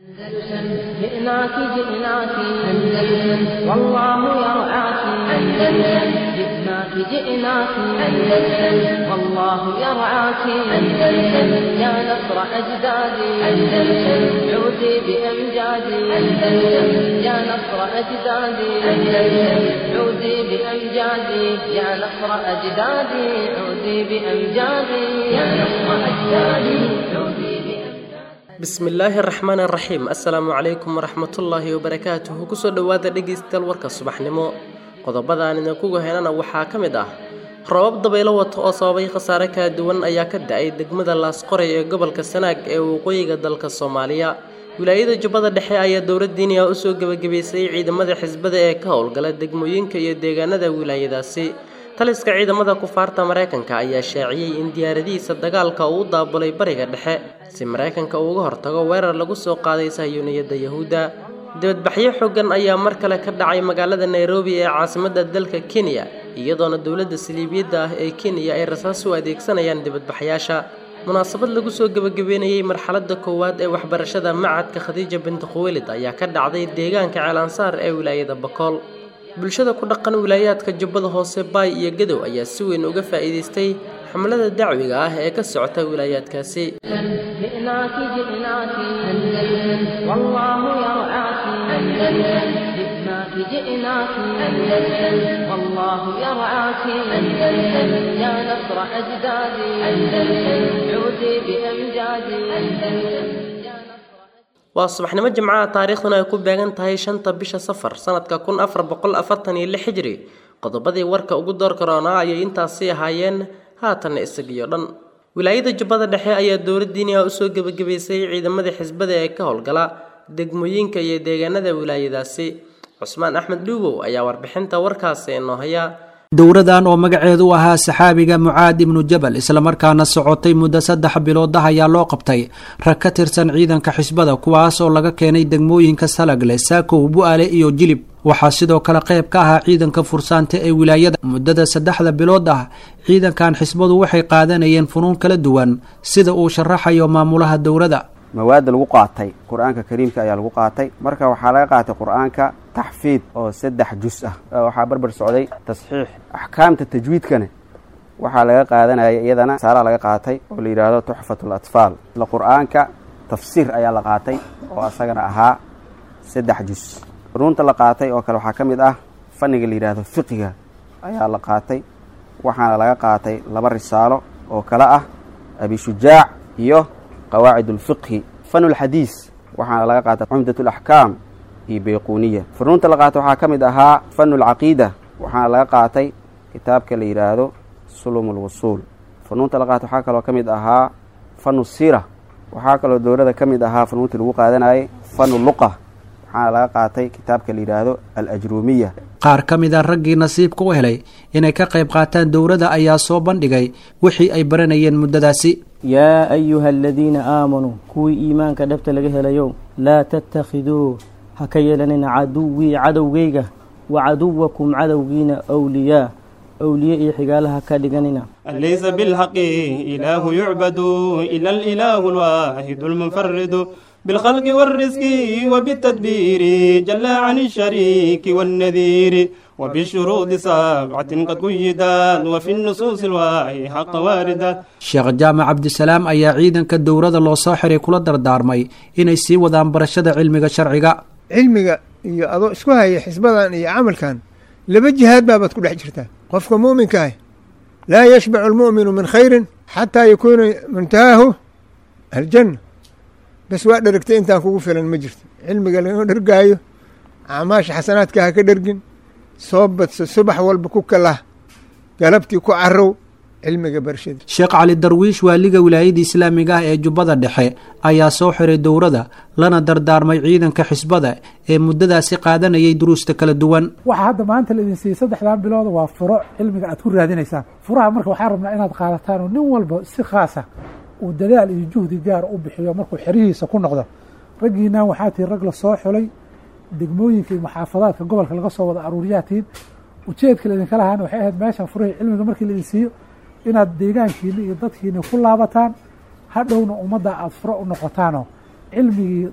أندلسن جئناك جئناك أندلسن والله يرعاك أندلسن جئناك جئناك أندلسن والله يرعاك أندلسن يا نصر أجدادي أندلسن عودي بأمجادي أندلسن يا نصر أجدادي أندلسن عودي بأمجادي يا نصر أجدادي عودي بأمجادي يا نصر أجدادي عودي بأمجادي bismillaahi araxmaan araxiim assalaamu calaykum waraxmatullaahi wabarakaatuhu kusoo dhowaada dhegaystayaal warka subaxnimo qodobadaan idinkugu helana waxaa ka mid ah robab dabaylo wata oo sababay khasaare kala duwan ayaa ka da-ay degmada laasqoray ee gobolka sanaag ee waqooyiga dalka soomaaliya wilaayada jubbada dhexe ayaa dowladdiiniya usoo gebagabaysay ciidamada xisbada ee ka howlgala degmooyinka iyo deegaanada wilaayadaasi taliska ciidamada kufaarta maraykanka ayaa shaaciyey in diyaaradihiisa dagaalka uu u daabulay bariga dhexe si maraykanka uu uga hortago weerar lagu soo qaaday sahyuuniyadda yahuudda dibadbaxyo xooggan ayaa mar kale ka dhacay magaalada nairobi ee caasimadda dalka kenya iyadoona dowladda saliibiyadda ah ee kenya ay rasaas u adeegsanayaan dibadbaxyaasha munaasabad lagu soo gebagabeynayey marxaladda koowaad ee waxbarashada macadka khadiija binti khuweylid ayaa ka dhacday deegaanka ceelansaar ee wilaayada bakool bulshada ku dhaqan wilaayaadka jubbada hoose baay iyo gadow ayaa si weyn uga faa'iidaystay xamlada dacwiga ah ee ka socota wilaayaadkaasi جئناك جئناك أندلسن والله يرعاك أندلسن جئناك جئناك أندلسن والله يرعاك أندلسن يا نصر أجدادي أندلسن عودي بأمجادي أندلسن يا نصر waa subaxnimo jimcaha taariikhduna ay ku beegan tahay shanta bisha safar sanadka kun afar boqol afartan iyo lix hijri qodobadii warka ugu door karoonaa ayay intaasi ahaayeen haatanna isagiyo dhan wilaayada jubbada dhexe ayaa dowladdiiniha usoo gebagabaysay ciidamadii xisbada ee ka howlgala degmooyinka iyo deegaanada wilaayadaasi cusmaan axmed dhuubow ayaa warbixinta warkaasi inoo haya dowradan oo magaceedu u ahaa saxaabiga mucaad ibnu jabal islamarkaana socotay muddo saddex bilood ah ayaa loo qabtay rag ka tirsan ciidanka xisbada kuwaas oo laga keenay degmooyinka salagle saakow bu-aale iyo jilib waxaa sidoo kale qayb ka ahaa ciidanka fursaanta ee wilaayada muddada saddexda bilood ah ciidankan xisbadu waxay qaadanayeen funuun kala duwan sida uu sharaxayo maamulaha dowrada mawaadda lagu qaatay qur-aanka kariimka ayaa lagu qaatay marka waxaa laga qaatay qur-aanka taxfiid oo saddex jus ah waxaa barbar socday tasxiix axkaamta tajwiidkana waxaa laga qaadanaya iyadana saaraa laga qaatay oo la yidhaahdo tuxfat latfaal isla qur-aanka tafsiir ayaa la qaatay oo asagana ahaa saddex jus ruunta la qaatay oo kale waxaa ka mid ah fanniga la yidhaahdo fiqiga ayaa la qaatay waxaana laga qaatay laba risaalo oo kale ah abishujaac iyo qawaacid ulfiqhi fanulxadiis waxaana laga qaatay cumdat alaxkaam iyo bayquuniya funuunta la qaatay waxaa ka mid ahaa fanu lcaqiida waxaana laga qaatay kitaabka la yidhaahdo sulum lwusuul funuunta la qaatay waxaa kaloo ka mid ahaa fanu siira waxaa kaloo dowlada ka mid ahaa funuuntii lagu qaadanayay fanu luqa waxaana laga qaatay kitaabka la yidhaahdo alajruumiya qaar ka mid a raggii nasiibka u helay inay ka qayb qaataan dowladda ayaa soo bandhigay wixii ay baranayeen muddadaasi yaa ayuha aladiina aamanuu kuwii iimaanka dhabta laga helayow laa tattakhiduu ha ka yeelanina caduwii cadowgayga wa caduwakum cadowgiina wliyaa awliye iyo xigaalaha ka dhiganina ليس بالحق إله يعبد إلا الإله الواحد المنفرد بالخلق والرزق وبالتدبير جل عن الشريك والنذير وبالشروط سبعة قد قيدت وفي النصوص الواحي حق واردة sheekh jaamac cabdisalaam ayaa ciidanka dowrada loo soo xiray kula dardaarmay inay sii wadaan barashada cilmiga sharciga cilmiga iyo adoo isku haya xisbadan iyo camalkan laba jihaad baabaad ku dhex jirtaa qofka muuminka ah laa yashbacu almu'minu min khayrin xataa yakuuna muntahaahu aljanna bas waa dheragtay intaan kugu filan ma jirto cilmiga laga dhergaayo acmaasha xasanaadka ha ka dhergin soo badso subax walba ku kalah galabtii ku carow cilmiga barashada sheekh cali darwiish waaliga wilaayada islaamiga ah ee jubbada dhexe ayaa soo xiray dowrada lana dardaarmay ciidanka xisbada ee muddadaasi qaadanayay duruusta kala duwan waxaa hadda maanta laidin siiyey saddexdan bilooda waa furo cilmiga aad ku raadinaysaan furaha marka waxaa rabnaa inaad qaadataan oo nin walba si khaasa uu dadaal iyo juhdi gaar u bixiyo markuu xerihiisa ku noqdo raggiinaan waxaa tihi rag la soo xulay degmooyinka iyo maxaafadaadka gobolka laga soo wada aruuriyaatiin ujeedka laydinka lahaana waxay ahayd meeshan furihii cilmiga markii laidin siiyo inaad deegaankiina iyo dadkiina ku laabataan hadhowna ummadda aada furo u noqotaanoo cilmigii dad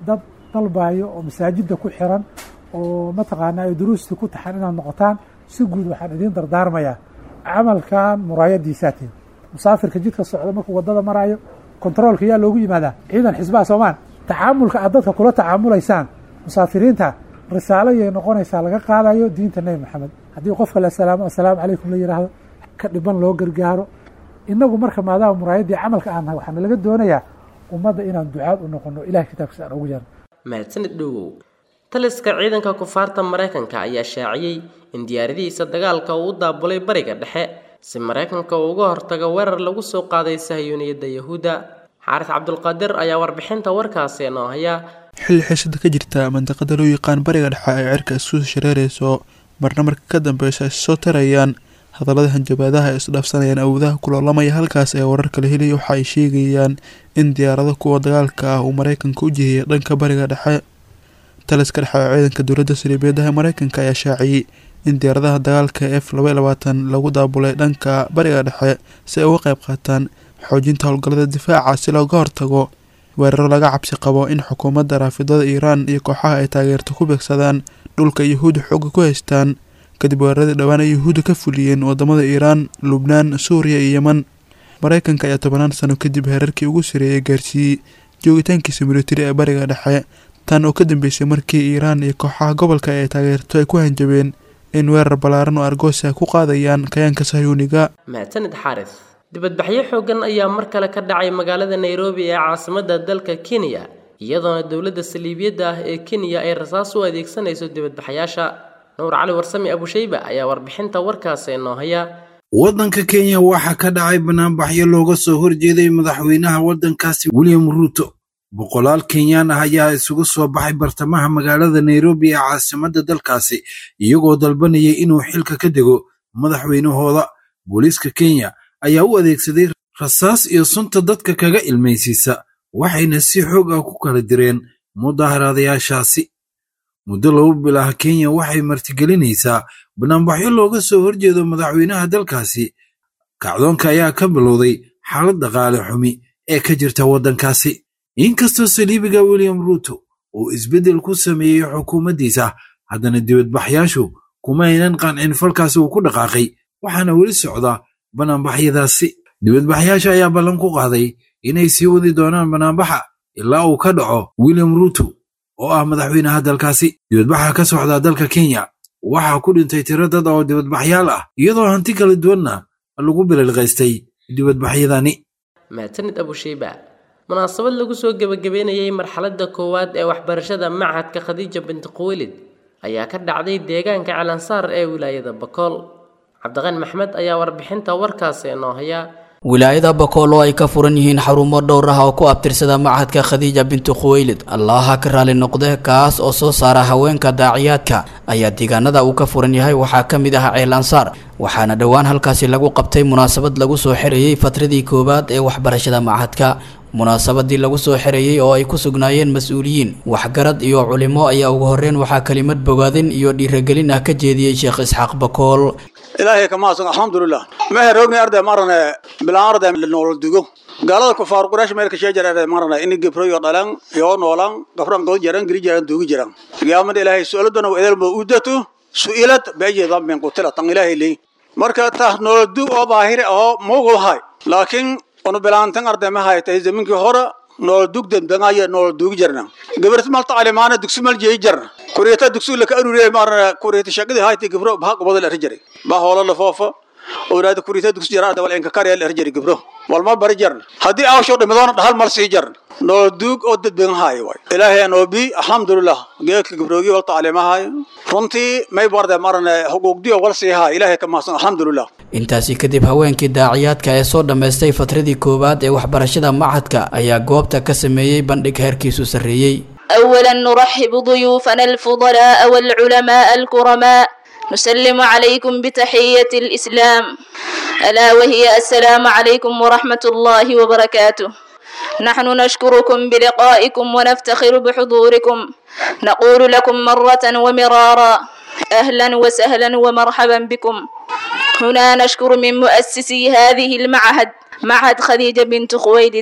dalbayo oo masaajidda ku xiran oo mataqaanaa ay duruustii ku taxan inaad noqotaan si guud waxaan idiin dardaarmayaa camalkan muraayadiisaa tihin musaafirka jidka socda markuu waddada maraayo kontaroolka yaa loogu yimaadaa ciidan xisbaha soomaan tacaamulka aad dadka kula tacaamulaysaan musaafiriinta risaalo yay noqonaysaa laga qaadayo diinta nebi maxamed haddii qofka la salaamo assalaamu calaykum la yidhaahdo ka dhiban loo gargaaro inagu marka maadaama muraayaddii camalka aan nahay waxaana laga doonayaa ummadda inaan ducaad u noqono ilahay kitaabkiisa aan ugu yeerno mahadsanid dhowow taliska ciidanka kufaarta maraykanka ayaa shaaciyey in diyaaradihiisa dagaalka uu u daabulay bariga dhexe si maraykanka uu uga hortago weerar lagu soo qaaday sahyuuniyadda yahuudda xaaris cabdulqaadir ayaa warbixinta warkaasi noo haya xilli xiisada ka jirta mandiqada loo yaqaan bariga dhexe ay cirka isku shareerayso marna marka ka dambeysa ay soo tarayaan hadallada hanjabaadaha ay isdhaafsanayaan awoodaha kuloolamaya halkaas ee wararka la helaya waxa ay sheegayaan in diyaarado kuwa dagaalka ah uu maraykanka u jihiyay dhanka bariga dhexe taliska dhexe ee ciidanka dowladda sariibeedaha maraykanka ayaa shaaciyey in diyaaradaha dagaalka f laba labaatan lagu daabulay dhanka bariga dhexe si ay uga qayb qaataan xoojinta howlgallada difaaca si looga hortago weeraro laga cabsi qabo in xukuumadda raafidada iiraan iyo kooxaha ay taageerto ku beegsadaan dhulka yahuudda xooga ku haystaan kadib weeraradii dhowaan ay yahuudda ka fuliyeen wadamada iiraan lubnaan suuriya iyo yeman maraykanka ayaa tobanaan sano kadib heerarkii ugu sareeyay gaarsiiyey joogitaankiisa militari ee bariga dhexe tan oo ka dambeysay markii iiraan iyo kooxaha gobolka ay taageerto ay ku hanjabeen in weerar ballaaran oo argoosa ku qaadayaan kayaanka sahyuuniga mahadsanid xaaris dibadbaxyo xooggan ayaa mar kale ka dhacay magaalada nairobi ee caasimadda dalka kenya iyadoona dowladda saliibiyadda ah ee kenya ay rasaas u adeegsanayso dibadbaxyaasha nuur cali warsami abushayba ayaa warbixinta warkaasi noo haya waddanka kenya waxaa ka dhacay banaanbaxyo looga soo horjeeday madaxweynaha waddankaasi william ruuto boqolaal kenyaan ah ayaa isugu soo baxay bartamaha magaalada nairobi ee caasimadda dalkaasi iyagoo dalbanayay inuu xilka ka dego madaxweynahooda booliiska kenya ayaa u adeegsaday rasaas iyo sunta dadka kaga ilmaysiisa waxayna si xoog ah ku kala direen mudaharaadayaashaasi muddo laba bil ah kenya waxay martigelinaysaa banaanbaxyo looga soo horjeedo madaxweynaha dalkaasi kacdoonka ayaa ka bilowday xaalad dhaqaale xumi ee ka jirta waddankaasi inkastoo saliibiga william ruuto uu isbeddel ku sameeyey xukuumaddiisa haddana dibadbaxyaashu kuma aynan qancin falkaasi uu ku dhaqaaqay waxaana weli socda banaanbaxyadaasi dibadbaxyaasha ayaa ballan ku qaaday inay sii wadi doonaan banaanbaxa ilaa uu ka dhaco william ruuto oo ah madaxweynaha dalkaasi dibadbaxa ka socda dalka kenya waxaa ku dhintay tiro dad oo dibadbaxyaal ah iyadoo hanti kala duwanna lagu bililqaystay dibadbaxyadani mahadsanid abushayba munaasabad lagu soo gebagabeynayay marxaladda koowaad ee waxbarashada machadka khadiija binti quwelid ayaa ka dhacday deegaanka calansaar ee wilaayada bakool cabdiqaan maxmed ayaa warbixinta warkaasi noo haya wilaayada bakool oo ay ka furan yihiin xarumo dhowr ah oo ku abtirsada machadka khadiija binti khuweylid allaha ka raali noqde kaas oo soo saara haweenka daaciyaadka ayaa deegaanada uu ka furan yahay waxaa ka mid ah ceel ansaar waxaana dhowaan halkaasi lagu qabtay munaasabad lagu soo xirayey fatradii koowaad ee waxbarashada machadka munaasabadii lagu soo xirayey oo ay ku sugnaayeen mas-uuliyiin waxgarad iyo culimo ayaa ugu horreyn waxaa kelimad bogaadin iyo dhiiragelin ah ka jeediyey sheekh isxaaq bakool ilaahay kamaasan alxamdulilah mehe roogni arday marane bilaan arday nool dugo gaalada kufaar quraash meelka sheejar arday marane ini gibroyo dhalan yoo noolan gafran god jaran giri jaran dugi jaran qiyaamada ilaahay su'aaladana waa edelba udatu su'ilad beeje dambin qutila tan ilaahay leey marka ta nool dug oo baahir oo mogo hay laakiin onu bilaantan arday ma hay tay zaminkii hore nool dug dambangaya nool dugi jarna gabarta mal taclimaana dugsi mal jeey jarna kuriyata dugsi la ka aruriyay marna kuriyata shaqadii haytay gibro baa qabada la rijiray baa hoola la foofa awlaada kuriyata dugsi jaraa dawal inka kariya la rijiray gibro wal ma bari jarna haddii aawsho dhimadoona dhahal mal sii jarna nool duug oo dad badan haay way ilaahay anoo bi alxamdulilah geedka gibroogi wal taclimahay runtii may barda marna xuquuqdiyo wal sii haay ilaahay ka mahadsan alxamdulilah intaasi kadib haweenkii daaciyaadka ee soo dhammaystay fatradii koowaad ee waxbarashada machadka ayaa goobta ka sameeyey bandhig heerkiisu sarreeyey أولا نرحب ضيوفنا الفضلاء والعلماء الكرماء نسلم عليكم بتحية الإسلام ألا وهي السلام عليكم ورحمة الله وبركاته نحن نشكركم بلقائكم ونفتخر بحضوركم نقول لكم مرة ومرارا أهلا وسهلا ومرحبا بكم هنا نشكر من مؤسسي هذه المعهد معهد خديجة بنت خويلد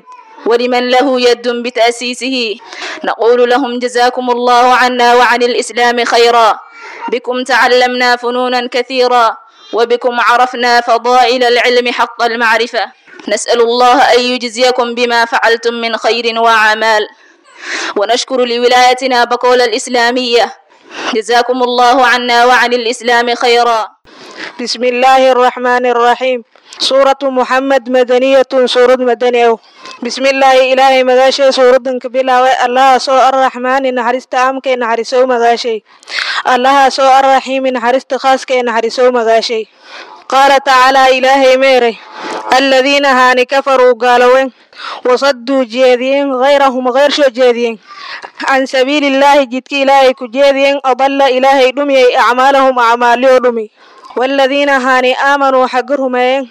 ولمن له يد بتأسيسه نقول لهم جزاكم الله عنا وعن الإسلام خيرا بكم تعلمنا فنونا كثيرا وبكم عرفنا فضائل العلم حق المعرفة نسأل الله أن يجزيكم بما فعلتم من خير وأعمال ونشكر لولايتنا بقول الإسلامية جزاكم الله عنا وعن الإسلام خيرا بسم الله الرحمن الرحيم سورة محمد مدنية سورة مدنية بسم الله إلهي مغاشي سورة كبيرة الله سو الرحمن نحرست أمك نحرسو مغاشي الله سو الرحيم نحرست خاصك نحرسو مغاشي قال تعالى إلهي ميري الذين هاني كفروا قالوا وصدوا جيدين غيرهم غير شو جيدين عن سبيل الله جدك إلهي كجيدين أضل إلهي دمي أعمالهم أعمالي دمي والذين هاني آمنوا حقرهم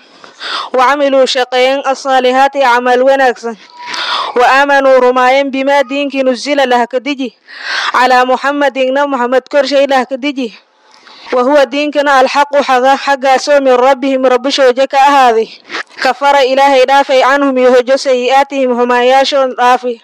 وعملوا شقين الصالحات عمل ونكسن وآمنوا رماين بما دينك نزل له كدجي على محمد إن محمد كرشي له كدجي وهو دينكنا الحق حقا حقا سو من ربهم رب شوجك هذه كفر إلهي دافي عنهم يهجو سيئاتهم هما ياشون دافي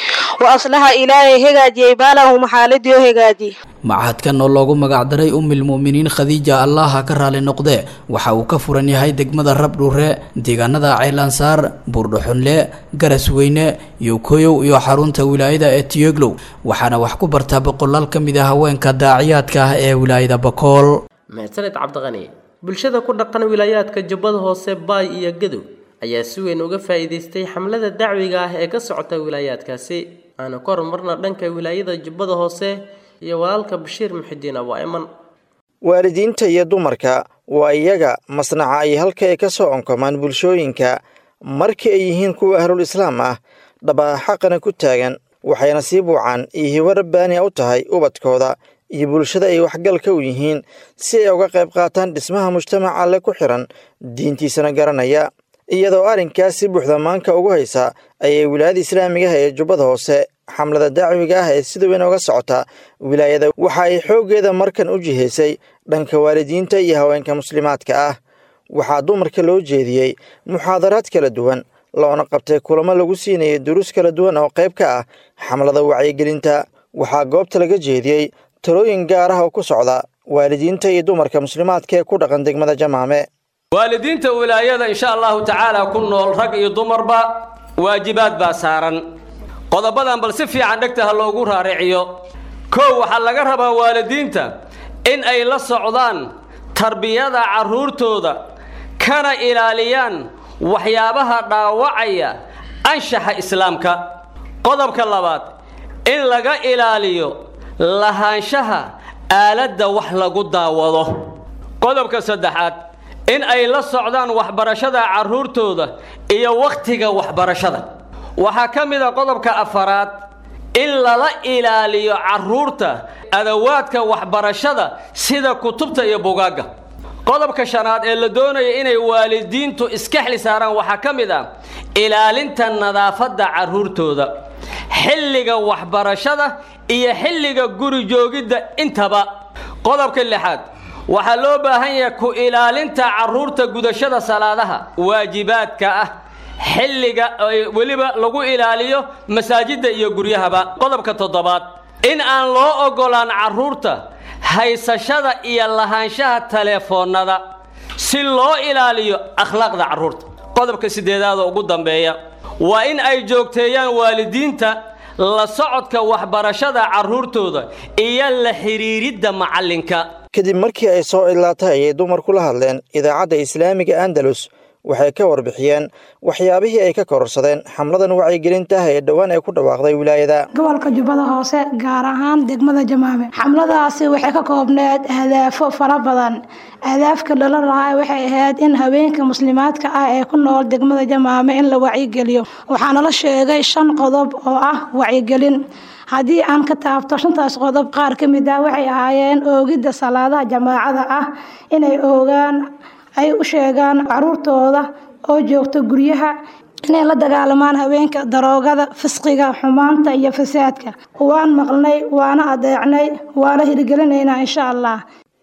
وأصلح إلهي هجاجي بالهم حالد هجاجي machadkan oo loogu magacdaray umilmu'miniin khadiija allaha ka raali noqdee waxa uu ka furan yahay degmada rabdhuure deegaanada ceylansaar buurdhuxunle garasweyne yokoyow iyo xarunta wilaayada ee tiyoglow waxaana wax ku bartaa boqolaal ka mid ah haweenka daaciyaadka ah ee wilaayada bakool mahadsaned cabdiqani bulshada ku dhaqan wilaayaadka jubbada hoose baay iyo gadow ayaa si weyn uga faa'iidaystay xamlada dacwiga ah ee ka socota wilaayaadkaasi aana ka horumarna dhanka wilaayada jubbada hoose iyo walaalka bashiir muxidiin abaa iman waalidiinta iyo dumarka waa iyaga masnaca ay halka ay ka soo onkomaan bulshooyinka markii ay yihiin kuwa ahlul islaam ah dhabaa xaqana ku taagan waxayna sii buucaan iyo hibo rabbaania u tahay ubadkooda iyo bulshada ay waxgalka u yihiin si ay uga qayb qaataan dhismaha mujtamaca alle ku xiran diintiisana garanaya iyadoo arrinkaas si buuxda maanka ugu haysa ayay wilaayada islaamigaha ee jubbada hoose xamlada dacwiga ah ee sida weyn uga socota wilaayada waxa ay xooggeeda markan u jihaysay dhanka waalidiinta iyo haweenka muslimaadka ah waxaa dumarka loo jeediyey muxaadaraad kala duwan loona qabtay kulamo lagu siinayay duruus kala duwan oo qayb ka ah xamlada wacyigelinta waxaa goobta laga jeediyey talooyin gaar ah oo ku socda waalidiinta iyo dumarka muslimaadka ee ku dhaqan degmada jamaame waalidiinta wilaayada insha allahu tacaala ku nool rag iyo dumarba waajibaad baa saaran qodobadan bal si fiican dhegta ha loogu raariciyo kow waxaa laga rabaa waalidiinta in ay la socdaan tarbiyada carruurtooda kana ilaaliyaan waxyaabaha dhaawacaya anshaxa islaamka qodobka labaad in laga ilaaliyo lahaanshaha aaladda wax lagu daawado qodobka saddexaad in ay la socdaan waxbarashada carruurtooda iyo wakhtiga waxbarashada waxaa ka mid a qodobka afaraad in lala ilaaliyo carruurta adawaadka waxbarashada sida kutubta iyo bugaagga qodobka shanaad ee la doonaya inay waalidiintu iska xli saaraan waxaa ka mid ah ilaalinta nadaafadda carruurtooda xilliga waxbarashada iyo xilliga guri joogidda intaba qodobka lixaad waxaa loo baahan yahay ku ilaalinta carruurta gudashada salaadaha waajibaadka ah xilliga weliba lagu ilaaliyo masaajidda iyo guryahaba qodobka toddobaad in aan loo oggolaan carruurta haysashada iyo lahaanshaha taleefoonnada si loo ilaaliyo akhlaaqda carruurta qodobka siddeedaada ugu dambeeya waa in ay joogteeyaan waalidiinta la socodka waxbarashada carruurtooda iyo la xidhiiridda macallinka kadib markii ay soo idlaatay ayay dumar kula hadleen idaacadda islaamiga andalus waxay ka warbixiyeen waxyaabihii ay ka kororsadeen xamladan wacyigelinta ah ee dhowaan ay ku dhawaaqday wilaayada gobolka jubbada hoose gaar ahaan degmada jamaame xamladaasi waxay ka koobneed ahdaafo fara badan ahdaafka lala lahaa waxay ahayd in haweenka muslimaadka ah ee ku nool degmada jamaame in la wacyigeliyo waxaana la sheegay shan qodob oo ah wacyigelin haddii aan ka taabto shantaas qodob qaar ka mid ah waxay ahaayeen oogidda salaadaha jamaacada ah inay oogaan ay u sheegaan caruurtooda oo joogta guryaha inay la dagaalamaan haweenka daroogada fisqiga xumaanta iyo fasaadka waan maqlnay waana adeecnay waana hirgelinaynaa insha allah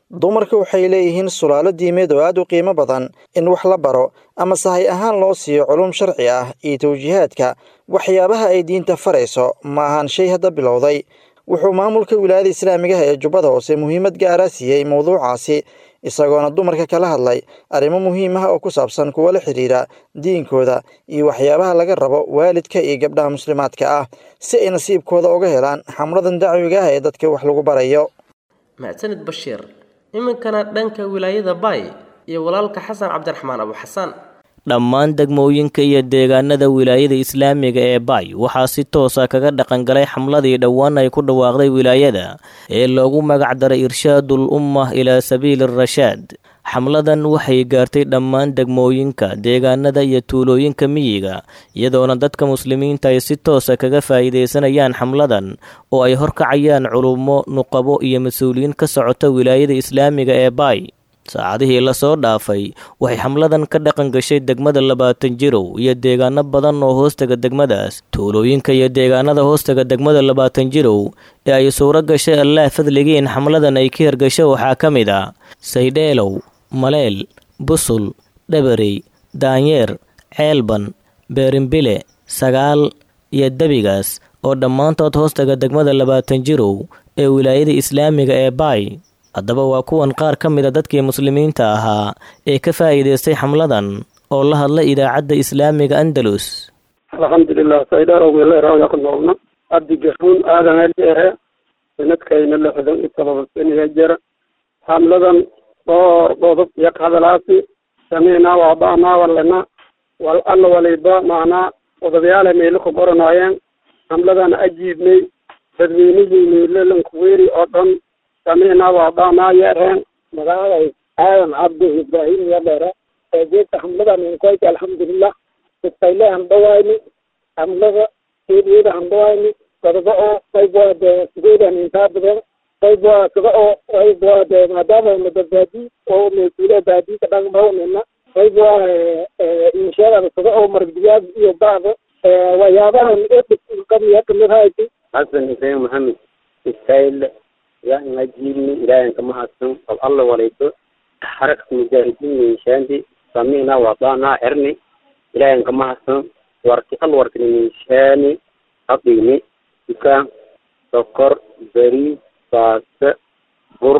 dumarka waxay leeyihiin sulaalo diimeed oo aad u qiimo badan in wax la baro ama sahay ahaan loo siiyo culum sharci ah iyo tawjiihaadka waxyaabaha ay diinta farayso ma ahan shay hadda bilowday wuxuu maamulka wilaayada islaamigaha ee jubbada hoose muhiimad gaara siiyey mowduucaasi isagoona dumarka kala hadlay arrimo muhiim ah oo ku saabsan kuwa la xidhiira diinkooda iyo waxyaabaha laga rabo waalidka iyo gabdhaha muslimaadka ah si ay nasiibkooda uga helaan xamladan dacwiga ah ee dadka wax lagu barayo mahadsanid bashiir iminkana dhanka wilaayada baay iyo walaalka xasan cabdiraxmaan abu xasaan dhammaan degmooyinka iyo deegaanada wilaayada islaamiga ee baay waxaa si toosa kaga dhaqangalay xamladii dhowaan ay ku dhawaaqday wilaayada ee loogu magac daray irshaadul ummah ilaa sabiili rashaad xamladan waxay gaartay dhammaan degmooyinka deegaanada iyo tuulooyinka miyiga iyadoona dadka muslimiinta ay si toosa kaga faa'iidaysanayaan xamladan oo ay horkacayaan culummo nuqabo iyo mas-uuliyiin ka socota wilaayada islaamiga ee baay saacadihii lasoo dhaafay waxay xamladan ka dhaqan gashay degmada labaatan jirow iyo deegaano badan oo hoostaga degmadaas tuulooyinka iyo deegaanada hoostaga degmada labaatan jirow ee ay suuro gashay allaah fadligii in xamladan ay ka hirgasho waxaa ka mid a saydheelow maleel busul dhabarey daanyeer ceelban beerimbile sagaal iyo debigaas oo dhammaantood hoostaga degmada labaatan jirow ee wilaayada islaamiga ee baay haddaba waa kuwan qaar ka mida dadkii muslimiinta ahaa ee ka faa'iidaystay xamladan oo la hadla idaacadda islaamiga andalus alxamdulilah saydhaarowgeeleeraawya ku noolna abdi gafuun aadan eldheere sanadkayna lixdan iyo todoba saniga jira xamladan dhowr qodob iyo hadalaasi samiinaa waada'naa walena wal alla waliba macnaa odayaala meelo ku qoranaayeen xamladan ajiibnay dadweynihii meelolankuweeri oo dhan samiinaa waada'naa yeereen magaalay aadan cabdi ibraahim yadheere eegeedka xamladan inkoyka alxamdulilah iskayle handhawayni xamlada keediyada handhawayni sadaba oo qaybwaa dee sideedan intaa badan qaybwaa sada oo qaybwaa dee maadaama mada baadi oo mesuule baadi ka dhangmawnina qaybwaa inshaada sada oo margdiyaad iyo bacda waxyaabahan kamiya kamid hayti xasan xuseen maxamed iskayle yaa inajiibni ilaahan kama hadsan bal alla walayto xarakta mujaahidiin minshaandi samina wadana xerni ilaahan kama hadsan warki al warkini minshaani hadini dukaan sokor bariis baaste bur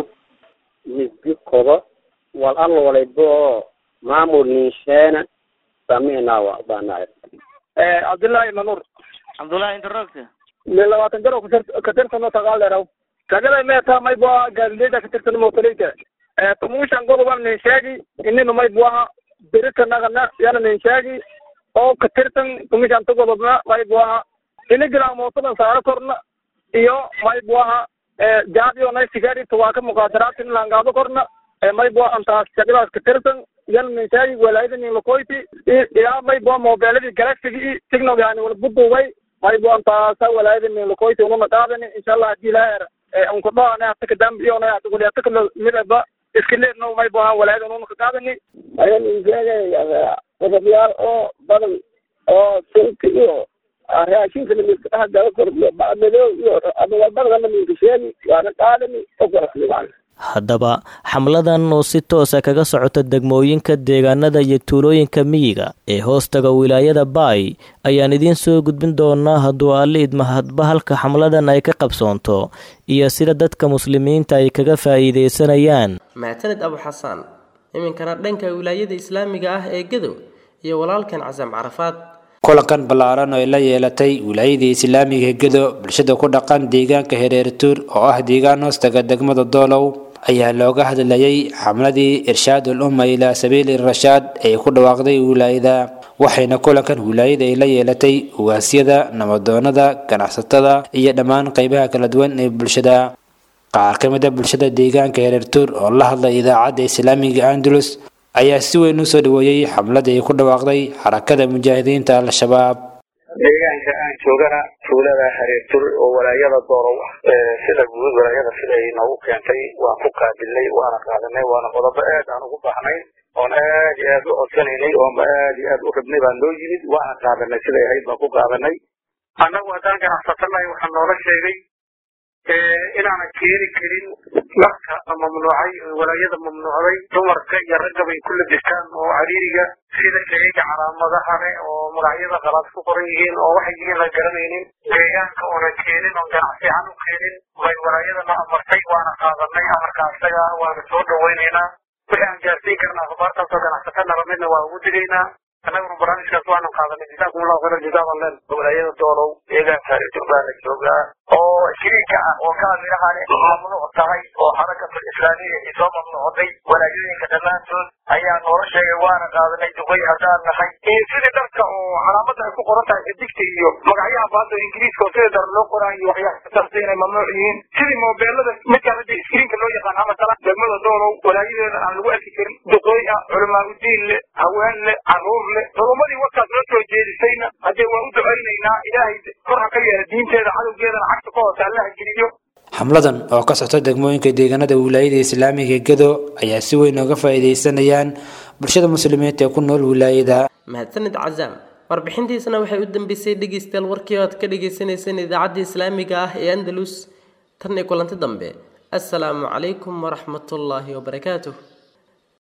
misbi kodo wal alla walaybo oo maamul ninshaana samina wadana cabdullaahi manuur cabdullaahi inta roogta me labaatan jaro katirtano tagaaleeraw tagada meeta mayboa gaalileda katirtano motaleyta tumushan godoban nin sheegi inina mayboaha beritanagana yana nin sheegi oo katirtan tumushan ta godobna mayboaha inigila mootadan saaro korna iyo mayboaha jaadiyo nay sigari tuwaaka muqaadaratin langaado korna mayboa antaas shaqadaas katirtan yana nin sheegi walaayada nin lakoyti ilaa mayboa mobeeladii galaxigi signal yani wala buduubay maybo antaasa walaayada nin lakoyti ununa qaadani insha allah hadii ilaahera unkudhoane ataka dambiyona atakuli ataka midaba iskaleedno maybo aan walaayada ununa ka qaadani ayan insheegay qodobyaal oo badan oo silka iyo raashinka namiska dhaha gala kordhiyo bacmadow iyo adawalbadana naminka sheegi waana qaadani okoraslimaan haddaba xamladan oo si toosa kaga socota degmooyinka deegaanada iyo tuulooyinka miyiga ee hoostaga wilaayada baay ayaan idiin soo gudbin doonaa hadduu alle idmahadba halka xamladan ay ka qabsoonto iyo sida dadka muslimiinta ay kaga faa'iidaysanayaan mahadsanid abu xasaan iminkana dhanka wilaayada islaamiga ah ee gadow iyo walaalkan casam carafaad kulankan ballaaran oo ay la yeelatay wilaayadii islaamiga gedo bulshada ku dhaqan deegaanka hereertuur oo ah deegaan hoostaga degmada doolow ayaa looga hadlayay xamladii irshaadul umma ilaa sabiili rashaad ee ku dhawaaqday wilaayada waxayna kulankan wilaayada ay la yeelatay ugaasyada nabadoonada ganacsatada iyo dhammaan qeybaha kala duwan ee bulshada qaar ka mid a bulshada deegaanka hereertuur oo la hadlay idaacadda islaamiga andalus ayaa si weyn u soo dhaweeyey xamladii ay ku dhawaaqday xarakada mujaahidiinta al-shabaab deegaanka aan joogana tuulada hareertur oo walaayada doorow ah sida guud walaayada siday noogu keentay waan ku qaabilnay waana qaadanay waana qodobo aad aan ugu baahnay oon aad iyo aad u codsanaynay oonba aad iyo aad u rabnay baan loo yimid waana qaadanay siday ahayd baan ku qaadanay annagu haddaan ganacsatanahay waxaa noola sheegay inaanan keeni karin dharka la mamnuucay walaayada mamnuucday dumarka iyo ragga bay ku labistaan oo cariiriga sida shayga calaamadaha leh oo magacyada qalaad ku qoran yihiin oo waxay yihiin la garanaynin deegaanka oonan keenin oon ganacsi ahaan u keenin bay walaayadana amartay waana qaadanay amarka isaga waana soo dhawaynaynaa wixii aan gaarsiin karna akhbaartaasoo ganacsatana lamidna waa ugu digaynaa annaguna barnaamijkaas waanu qaadanay jazaakum allahu khayran jazaaban len walaayada doolow deegaanka ethiopia la joogaa oo shiriika ah oo kaamiraha leh mamnuuc tahay oo xarakatul islaamiya ay soo mamnuucday walaayooyinka dhammaantood ayaa noola sheegay waana qaadanay duqay haddaan nahay iyo sidii dharka oo calaamada ay ku qoran tahay xidigta iyo magacyaha baada ingiriiska oo sida dar loo qoraayo waxyaabataasi inay mamnuuc yihiin sidii moobeelada midkaan hadda iskriinka loo yaqaan ama tala degmada doolow walaayadeeda aan lagu arki karin duqooy ah culamaa udiin leh haween leh caruur leh culumadii warkaas noo soo jeedisayna haddee waa u ducaynaynaa ilaahay kor ha ka yeela diinteeda cadowgeedana cagta ka hoose allaha geliyo xamladan oo ka socta degmooyinka deegaanada wilaayada islaamiga gedo ayaa si weyn uga faa'iidaysanayaan bulshada muslimiinta ee ku nool wilaayada mahadsanid cazaam warbixintiisana waxay u dambeysay dhegeystayaal warkii oad ka dhagaysanayseen idaacadda islaamiga ah ee andalus tan iyo kulanti dambe assalaamu calaykum waraxmatullaahi wabarakaatuh